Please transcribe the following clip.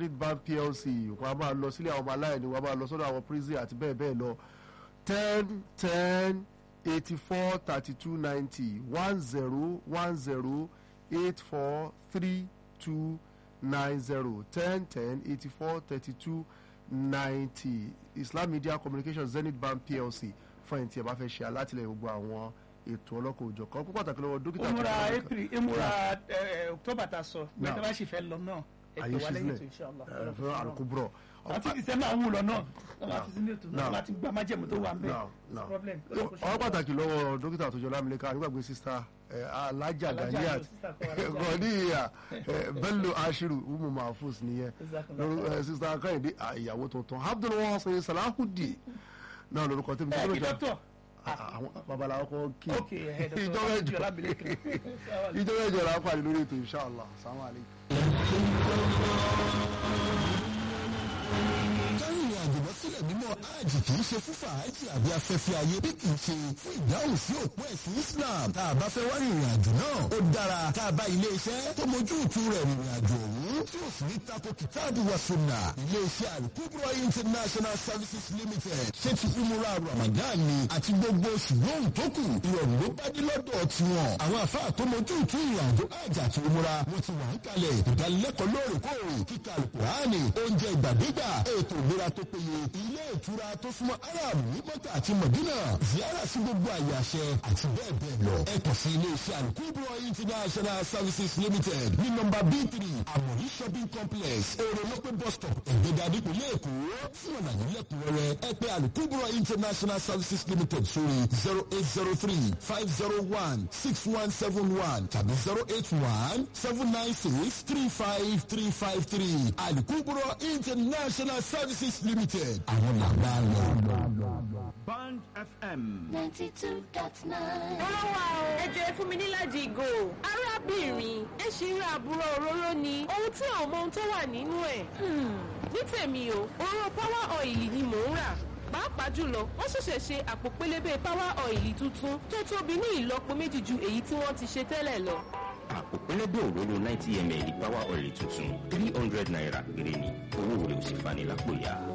zenith bank plc wọn a máa lọ sílé àwọn ọmọ aláìní wọn a máa lọ sọ́dọ̀ àwọn prison àti bẹ́ẹ̀ bẹ́ẹ̀ lọ ten ten eighty four thirty two ninety one zero one zero eight four three two nine zero ten ten eighty four thirty two ninety islam media communication zenith bank plc fún ẹni tí ẹ bá fẹ́ ṣe alátìlẹyìn gbogbo àwọn ètò ọlọ́kọ̀ òjò kan púpọ̀ pàtàkì lọ́wọ́ dókítà ìmúra tó ń bá april ìmúra ẹ, october ta sọ Now. gbẹdẹ bá sì fẹ́ lọ náà àyè ètò wa lẹ́yìn ètò sílẹ̀ inshallah ẹ, fún àlùkùbùrọ̀ àti december ń wù lọ náà wọn Now. láti sínú ètò náà Now. láti gba májèmú tó wà ń bẹ Now, now. problem ọ̀rọ̀ pàtàkì lọ́wọ́ dókítà tó jọ lámìlẹ́ka nígbàgbé sísá alájà Alájà ganiat Ayọ̀, sister kan, Alájà. gọ̀ọ́díyà bello ashiru umu mahfuz nìyẹn Jazakallah lórí ẹ, sísá akẹ́yìndé à, ìyàwó tuntun abdulwasin salahudi náà lórúkọ tẹ́mi ẹ tó kí lójọ dọ́tọ̀ àwọn babaláwo kọ́ kí ok ẹ ìjọ mẹ́jọ ìjọ mẹ́jọ là ń pàdé lórí ètò inshallah salamu alaykum. kárìnrìn àjò lọ sílẹ̀ mímọ́ hajj kì í ṣe fún fàájì àbí afẹ́fẹ́ ayé bí kì í ṣe fún ìdáhùn sí òpó ẹ̀sìn Islam tá a bá fẹ́ wá rìnrìn àjò náà ó dára tá a bá ilé iṣẹ́ tó mójú ìtú rẹ̀ rìnrìn àjò ọ̀hún tí ó sì ní tako kìtáàbù wa sunna ilé iṣẹ́ Al-Kubra International Services Limited ṣé ti umura Ramadan ni àti gbogbo oṣù lóhùn tó kù ìrọ̀rùn ló bá dé lọ́dọ̀ tiwọn àwọn àfáà tó mójú ìtú ìrìn àjò hajj àti umura wọn ti wà ń kalẹ̀ ìdánilẹ́kọ̀ọ́ lóòrèkóòrè kíkà alukurani oúnjẹ ìgbàdégbà ètò ìlera tó péye ilé ìtura tó súnmọ́ arab ní mọ́tà àti mọ̀dínà ziyara sí gbogbo àyè àṣẹ àti bẹ́ẹ̀ bẹ́ẹ̀ lọ. ẹ kàn sí ilé iṣẹ́ alukubro international services limited ní nọ́mbà b three amori shopping complex èrèlópé bus stop ẹ̀gbẹ́dà nípìnlẹ̀ èkó fún àlàyé lẹ́kùnrẹ́rẹ́ ẹ pè alukubro international services limited sórí zero eight zero three five zero one six one seven one tàbí zero eight one seven nine six three five three five three alukubro international services limited àwọn làgbà lọ. Band FM. 92.9. Ọlọ́wà o, ẹ jẹ́ fún mi níláàjì ìgò. Arábìnrin, ẹ ṣì ń ra àbúrò òróró ni. Ohun tí àwọn ọmọ ohun tó wà nínú ẹ̀. Hmm, Ní tèmi o, òróró power oil ni mò ń rà. Pàápàá jùlọ, wọ́n ṣẹ̀ṣẹ̀ ṣe àpò pélébé power oil tuntun tó tóbi ní ìlọ́po méjì ju èyí tí wọ́n ti ṣe tẹ́lẹ̀ lọ. àpò pẹlẹbẹ òróró ninety ml power oil tuntun three hundred naira péré ni owó rẹ̀ ò sì fani lápò ya.